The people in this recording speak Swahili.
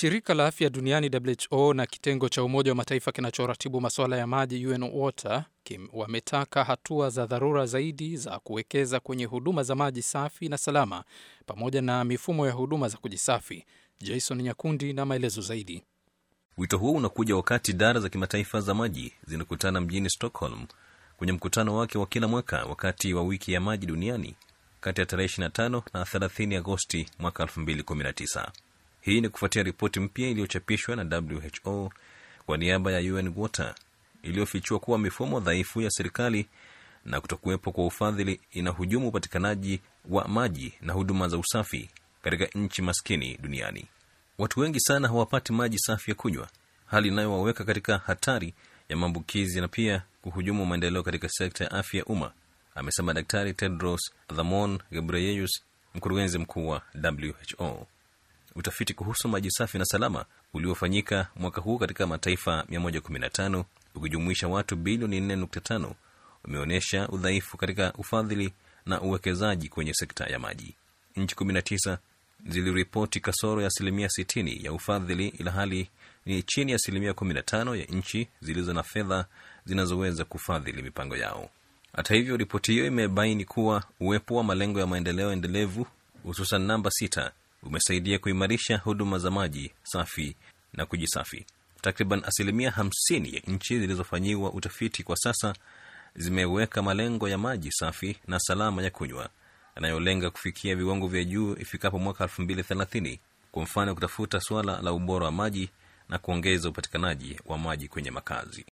Shirika la afya duniani WHO na kitengo cha Umoja wa Mataifa kinachoratibu masuala ya maji UN Water kim wametaka hatua za dharura zaidi za kuwekeza kwenye huduma za maji safi na salama pamoja na mifumo ya huduma za kujisafi. Jason Nyakundi na maelezo zaidi. Wito huo unakuja wakati idara za kimataifa za maji zinakutana mjini Stockholm kwenye mkutano wake wa kila mwaka wakati wa wiki ya maji duniani kati ya tarehe 25 na 30 Agosti mwaka 2019. Hii ni kufuatia ripoti mpya iliyochapishwa na WHO kwa niaba ya UN Water iliyofichua kuwa mifumo dhaifu ya serikali na kutokuwepo kwa ufadhili inahujumu upatikanaji wa maji na huduma za usafi katika nchi maskini duniani. Watu wengi sana hawapati maji safi ya kunywa, hali inayowaweka katika hatari ya maambukizi na pia kuhujumu maendeleo katika sekta ya afya ya umma, amesema Daktari Tedros Adhanom Ghebreyesus, mkurugenzi mkuu wa WHO. Utafiti kuhusu maji safi na salama uliofanyika mwaka huu katika mataifa 115 ukijumuisha watu bilioni 4.5 umeonyesha udhaifu katika ufadhili na uwekezaji kwenye sekta ya maji. Nchi 19 ziliripoti kasoro ya asilimia 60 ya ufadhili, ila hali ni chini ya asilimia 15 ya nchi zilizo na fedha zinazoweza kufadhili mipango yao. Hata hivyo, ripoti hiyo imebaini kuwa uwepo wa malengo ya maendeleo endelevu, hususan namba sita umesaidia kuimarisha huduma za maji safi na kujisafi. Takriban asilimia hamsini ya nchi zilizofanyiwa utafiti kwa sasa zimeweka malengo ya maji safi na salama ya kunywa yanayolenga kufikia viwango vya juu ifikapo mwaka elfu mbili thelathini. Kwa mfano, kutafuta suala la ubora wa maji na kuongeza upatikanaji wa maji kwenye makazi.